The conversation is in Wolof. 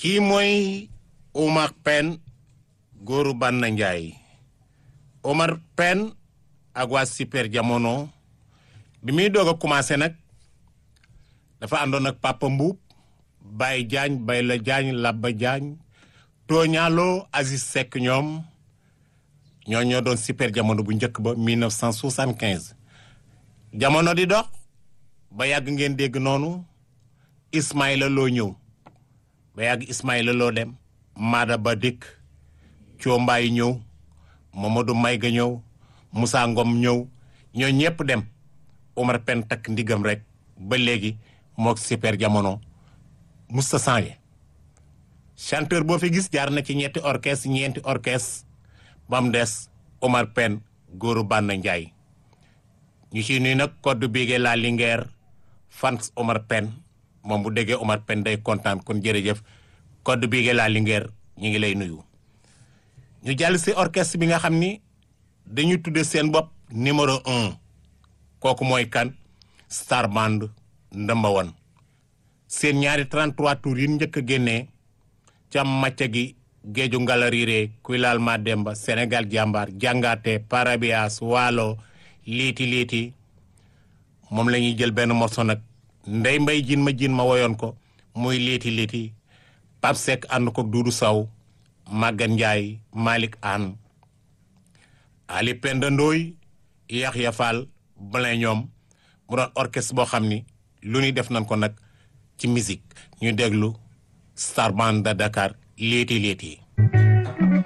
kii mooy Omar Pène góoru Banna Njaay Omar Pène ak waa super jamono bi muy doog a commencé nag dafa àndoon ak Papa Mbuub Baye Jaañ Bay la Jaañ Labba Jaañ Tooñaaloo Aziz Seck ñoom ñoo ñoo doon super jamono bu njëkk ba 1975 jamono di dox ba yàgg ngeen dégg noonu Ismaïla Loo ñëw ba yàgg Ismaïla Loo dem Maada Ba dikk Coombaay ñëw Mamadou Mayga ñëw Moussa Ngom ñëw ñoo ñëpp dem Omar Pène takk ndigam rek ba léegi mook super jamono musta changé chanteur boo fi gis jaar na ci ñetti orchestre ñeenti orchestre ba mu des Omar Pène góoru Banna Njaay ñu ci nuy nag code bigee la Linguère fans Omar Pène moom bu déggee Omar Pène day kontaan kon jërëjëf code bigee la Linguère ñu ngi lay nuyu ñu jàll si orchestre bi nga xam ni dañu tudde seen bopp numéro un kooku mooy kan Star Band ndëmba wan seen ñaari 33 tours yi njëkk a génnee cam macca gi géeju ngalariire kuy laal ma demba Sénégal jàmbaar jàngaate parabias waalo liiti liiti moom la ñuy jël benn morceau nag ndey mbay jin ma jin ma woyoon ko muy liiti liiti Pape Seck ànd ko Duudu Saw Magan Njaay Malick Anne Ali Penda Ndooy Yaxya Fall Blin ñoom mu doon orchestre boo xam ni lu ñuy def nañ ko nag ci musique ñu déglu Star Band de Dakar léeti léeti